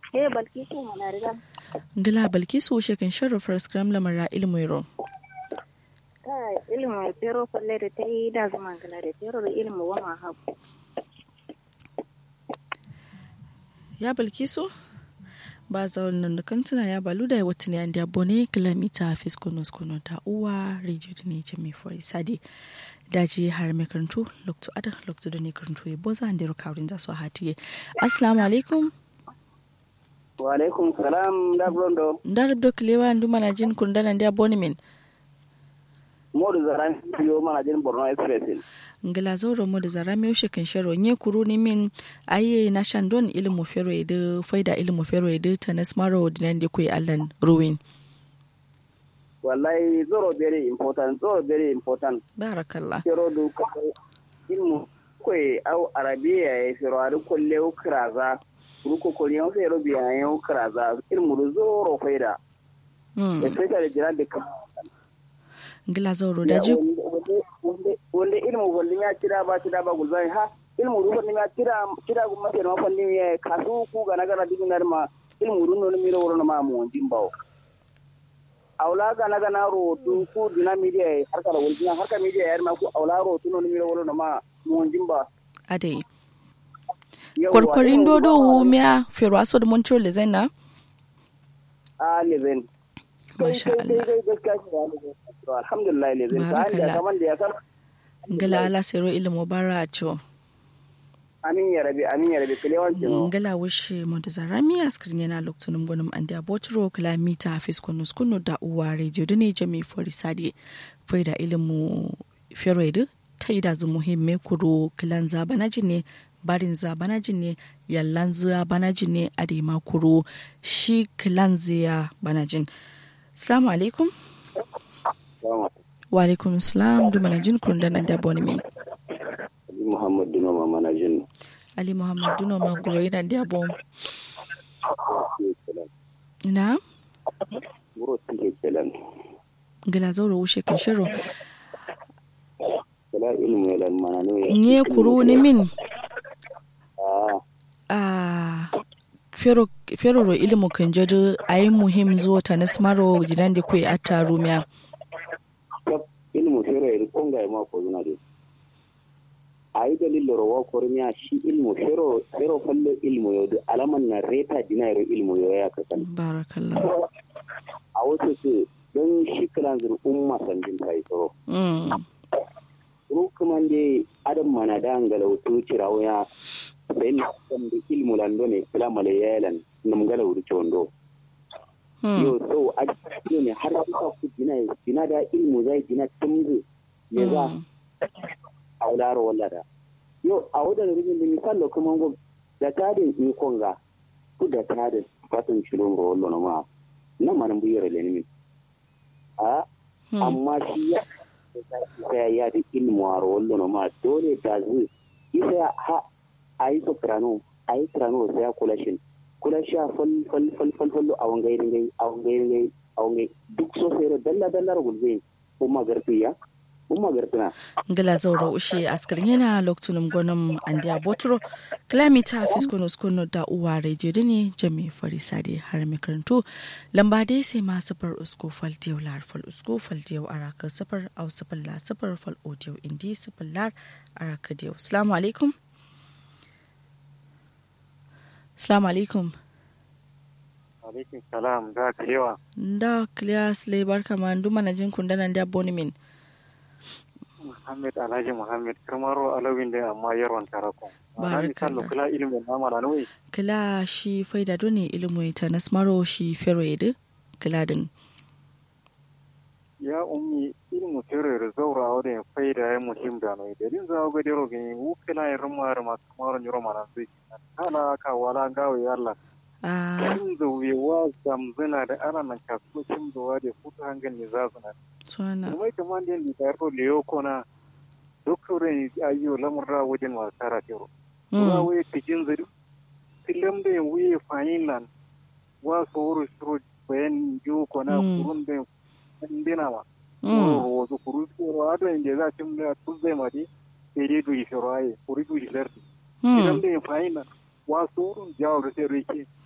Eh Balkisu mana riga. ngila balkisu shekin sharrafar scram lamara ilmuiro Kai ilimin pero falle da ta yi da zama gana da pero da ilimin wa ma haku. ya balkisu ba zaunan da kantuna ya balu da wata ne an da bone kilomita fiskono skono da uwa radio da ne jami fori sadi daji har mai karantu lokto ada lokto da ne karantu ya boza an da rukawrin za su hatiye assalamu alaikum wa alaikum salam da brondo ndar dok lewa ndu mana jin kun dana da bone min modu zaran yo mana jin borno express ngila zauro mo da zara mi ushe kan sharo nye kuru ni min aye na shandon ilmu fero edu faida ilmu fero edu tanas maro dinan de kuy allan ruwin wallahi zoro very important zoro very important barakallah fero du ko ilmu koy au arabiya e fero ari kolle ukraza ruko ko yon fero biya yon ukraza ilmu du zoro faida hmm. especially jiran de kam ngila zauro daji wonde ilmu hollimi a cira ba cira ba gulbani ha ilmu ru hollimi a cira cira gumma ke no fandimi e kasu ku ga nagara dinar ma ilmu ru no mi ro no ma mo jimbawo awla ga naga na ro tu ku dina media e harka da wulina harka media yar ma ku awla ro tu no mi ro no ma mo jimba adai kwarkwarin dodo wumiya fero aso da montro le zaina a leven masha Allah alhamdulillah leven ka anda kaman da ya san ngila ala sero ilmu bara a ciwo amin ya rabi amin ya rabi kilewanci no ngala wushe monta zarami askrin yana loktunum gonum ande abotro kilamita hafiz kunu skunu da uwa radio dune jami fori sadi faida ilimu feroid taida zu muhimme kuro kilan zabanaji ne barin zabanaji ne yallan zuwa banaji ne adema kuro shi kilan ziya banajin assalamu alaikum wa alaikum salam dumanajin kurundan ande abonimin muhammad dino ma manajin ali muhammad duno ma guro yana da bom na guro tike kelan gila zauro wushe kan shiro kala ilmu yalan mana ne nye kuru ni min ah a fero fero ro ilmu kan jadu ayi muhim zuwa ta nasmaro jidan da kuyi atta rumiya kap ilmu fero e konga e ma ko zuna de ayi dalilo ro wa kormiya shi ilmu fero fero fallo ilmu yo alaman na reta dinayro ilmu yo ya kasan barakallah a wasu su don shi kalan zur umma sanjin kai tsoro mm rukuman de adam mana da ngala wutu cirawo ya sai ni kan da ilmu lando ne kula male yalan nam gala wutu chondo mm yo so a cikin ne har ka ku dina dina da ilmu zai dina tumgu ne za a wularo wallada yo a wadda da rubin da misal kuma go da tadin ni konga ku da tadin fatan shilon ro wallo ma nan manan buyar le ni a mm amma shi ya sai ya da ilmu a wallo ma dole ta zu isa ha ayi soprano ayi soprano sai ya kula shin kula sha fal fal fal fal fal a wangai ringai a wangai ringai a wangai duk so sai dalla dalla gulbe umma garfiya umma garfina ngila zauro ushe askarin yana loktunum gonum ande abotro kilamita hafiz kono skono da uwa radio dune jami farisade har mai karantu lamba dai sai ma safar usko fal diyau lar fal usko fal diyau araka safar au safar la safar fal audio indi safar lar araka diyau assalamu alaikum assalamu alaikum alaikum salam da ka yawa da kliya sle barka man duma na jin kundanan da bonimin muhammad alhaji muhammad kamaro alawin da amma yarwan tarakon Barakallah. kallo kula ilimin nama na nuyi kila shi faida dole ilimu ta nasmaro shi fero yadu kila din ya ummi ilmu tere da zaura wadda ya faida ya muhim da nuyi da din zawo ga dero gani wu kila ya rama rama kamar nyuro mana zai kala ka wala gawo ya Allah a kin da wewa zamzina da ana nan kasu kin da wade fuka hangan ne za su na suna kuma ita man din da yaro liyo kona doktorin ayyo lamurra wajen wasara tero wa we tijin zari tilam da we fayin nan wa soro shiro bayan ju kona Mm. kurun da ndina ma Mm. wo zo kuru shiro ado inde za tim da tuzai ma di tere du shiro ai kuri du shirti tilam da fayin nan wa soro jawo da sai rike